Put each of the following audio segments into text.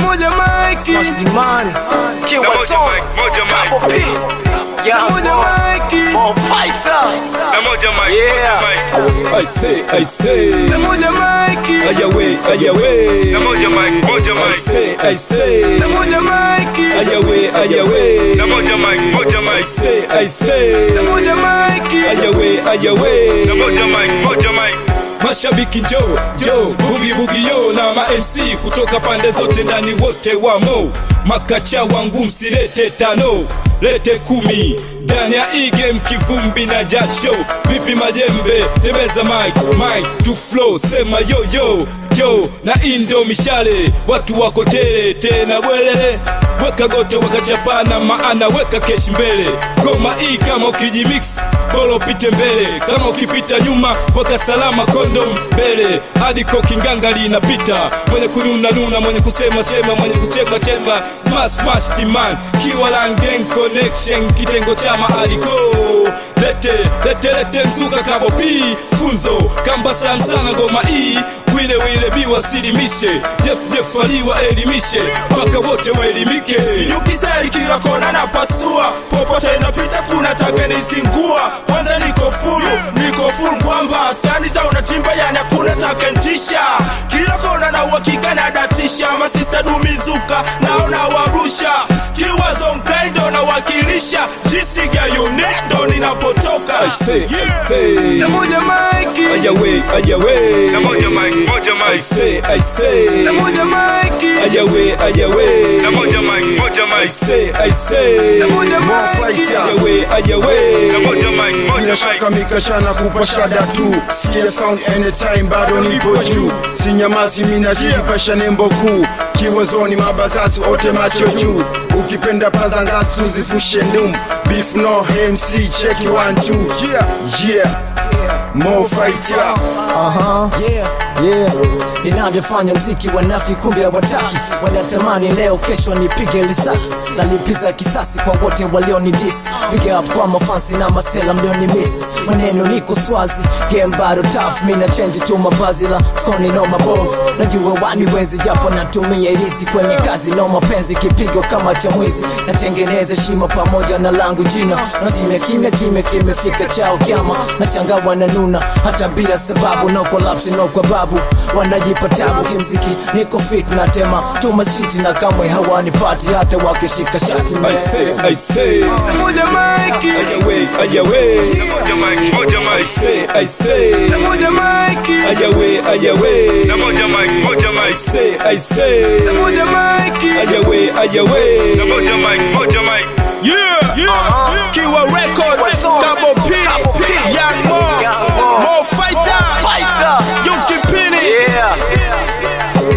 moja maiki Smash Demand, Kiwa Moja Song, mic, moja mic. Double P, na Young moja Boy, maiki Ball Fighter. Na moja mic, Yeah. moja mic. I say, I say, na moja maiki ayawe, ayawe. Na moja mic, moja I mic. say, I say, na moja maiki ayawe, ayawe. Na moja mic, moja I mic. say, I say, na moja maiki ayawe, Na ayawe. moja mic, moja mic. Mashabiki jo jo, bugi bugi yo na ma MC kutoka pande zote, ndani wote wamo. Makacha wangu msilete tano, lete kumi ndani ya hii game, kivumbi na jasho. Vipi majembe, tembeza mic mic to flow, sema yo yo yo, na indo mishale, watu wako tele tena bwelele weka goto wakachapana, maana weka keshi mbele. Ngoma hii kama ukijimix bora upite mbele, kama ukipita nyuma weka salama kondom mbele, hadi kokinganga linapita. Mwenye kununa nuna, mwenye kusema sema, mwenye kucheka cheka, smash smash demand, kiwa langen connection, kitengo cha maaliko lete lete lete mzuka kabo pi funzo kamba sana sana ngoma hii wile wile biwasilimishe Jeff Jeff aliwaelimishe mpaka wote waelimike Ukisali kila kona na pasua popote napita kuna taka nizingua kwanza niko fulu niko full kwamba skani za unatimba yani hakuna taka ntisha kila kona na uhakika na datisha masista dumizuka naona warusha kiwazo mkaindo na wakilisha jisiga yunedo ninapotoka I say, I say na moja maiki ayawe ayawe Na moja mic, moja I mic. say, I say na moja maiki ayawe Na ayawe moja mic, moja I mic. say, I say na moja maiki ayawe ayawe Na moja mic, moja bila mic. shaka mikashana kupa shada tu sikia sound anytime bado nipo juu sinyamazi minazilipasha nembo kuu kiwazoni mabazazi ote macho juu ukipenda paza ngasi tuzifushe ndum beef no mc cheki one two yeah yeah more fight yeah Aha, yeah, yeah. Ninavyofanya mziki wanafiki kumbe hawataki, wanatamani leo kesho nipige risasi, nalipiza kisasi kwa wote walionidisi. Big up kwa mafansi na masela mlionimisi, maneno niko swazi, game bado tough, mina change tu mavazi la mfukoni no mabovu, najua wani wezi japo natumia irisi kwenye kazi no mapenzi, kipigo kama cha mwizi, natengeneza shima pamoja na langu jina, nazime kimya kimya kimefika chao kyama, nashangaa wananuna hata bila sababu, no collapse no kwa babu, wanajipa tabu kimziki, niko fit na tema tuma shiti na kamwe hawanipati hata wakishika shati man. I say, I say na moja maiki ayawe ayawe Moja mic, moja I mic. say, I say na moja maiki ayawe ayawe Na moja mic, moja I mic. say, I say na moja maiki ayawe Na ayawe moja mic, moja mic. Yeah, yeah, Kiwa Record, Kiwa Song, Double P, Double P, Young Mo, Young Mo, Mo Fighter, Fighter. Yuki Pini, Yeah.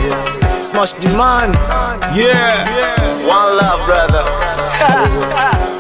Smash demand, yeah. one love brother.